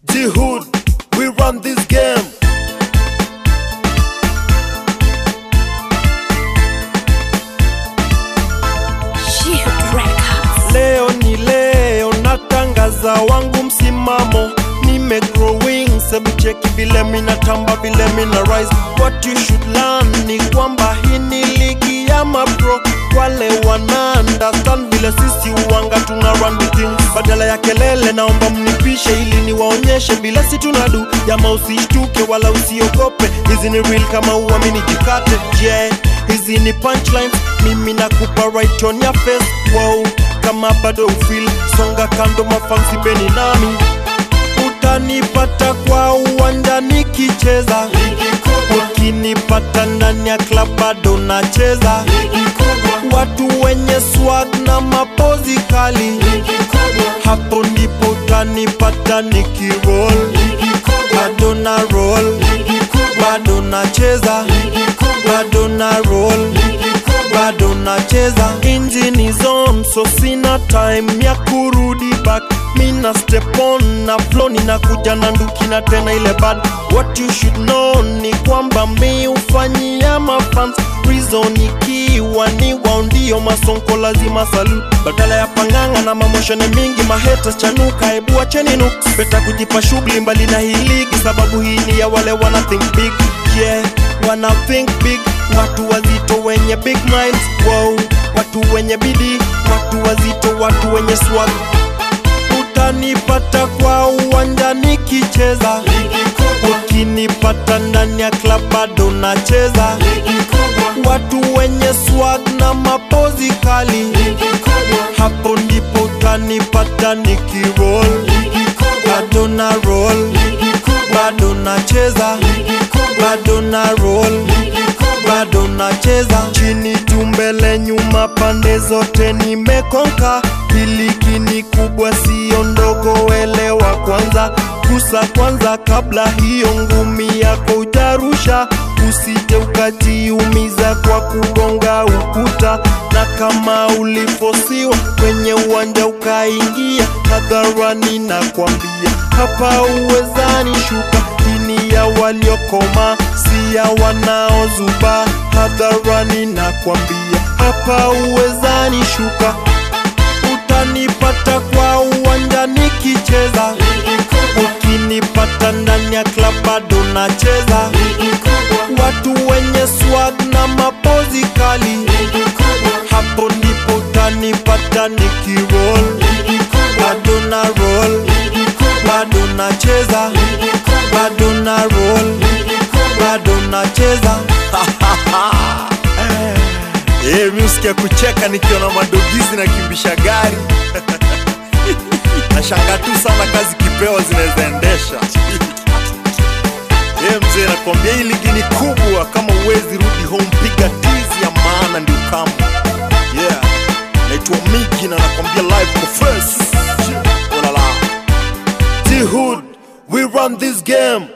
The hood, we run this game. Shield Records. Leo ni leo, natangaza wangu msimamo. Nime growing, sebu cheki vile mina tamba vile mina rise. What you should learn ni kwamba hii ni ligi ya mapro. Wale wana understand vile sisi uwanga tuna run the things. Badala ya kelele, naomba mnipishe ili niwaonyeshe vile si tunadu. Jama usishtuke wala usiogope, hizi ni real kama uamini jikate. Yeah, hizi ni punchlines, mimi nakupa right on your face. Wow, kama bado ufil songa kando, mafansi beni nami utanipata kwa uwanja nikicheza, ukinipata ndani ya club bado nacheza. Watu wenye swag na mapozi kali, hapo ndipo utanipata nikiroll, bado na roll, bado nacheza, bado na roll bado nacheza injini zone so sina time ya kurudi back mina step on na flow ninakuja na nduki na tena ile bad what you should know ni kwamba mi ufanyia mafans reason ikiwa ni wao ndio masonko lazima salute badala ya panganga na mamoshene mingi maheta chanuka hebu acheni nuks beta kujipa shughuli mbali na hii ligi sababu hii ni ya wale wana think big yeah wana think big watu wazito wenye big minds wow watu wenye bidii watu wazito watu wenye swag utanipata kwa uwanja nikicheza ukinipata ndani ya club bado nacheza watu wenye swag na mapozi kali hapo ndipo utanipata nikiroll bado na roll bado nacheza bado na roll bado nacheza chini tumbele nyuma pande zote nimekonka hiliki ni kubwa sio ndogo elewa kwanza kusa kwanza kabla hiyo ngumi yako utarusha usije ukajiumiza kwa kugonga ukuta na kama ulifosiwa kwenye uwanja ukaingia hadharani na kwambia hapa uwezani shuka ini ya waliokoma si ya wanaozuba hadharani na kwambia hapa uwezani shuka utanipata kwa uwanja nikicheza ukinipata ndani ya club bado nacheza watu wenye swag na mapozi kali hapo ndipo utanipata nikiroll bado na roll bado nacheza bado na roll bado nacheza Eh, mi usikia kucheka nikiona madogizi na kimbisha gari nashanga tu sana kazi kipewa zinaweza endesha ye mzee nakwambia hii ligi ni kubwa kama uwezi rudi home piga tizi ya maana ndio kama yeah naitwa miki na nakwambia live kwa first olala T-Hood, we run this game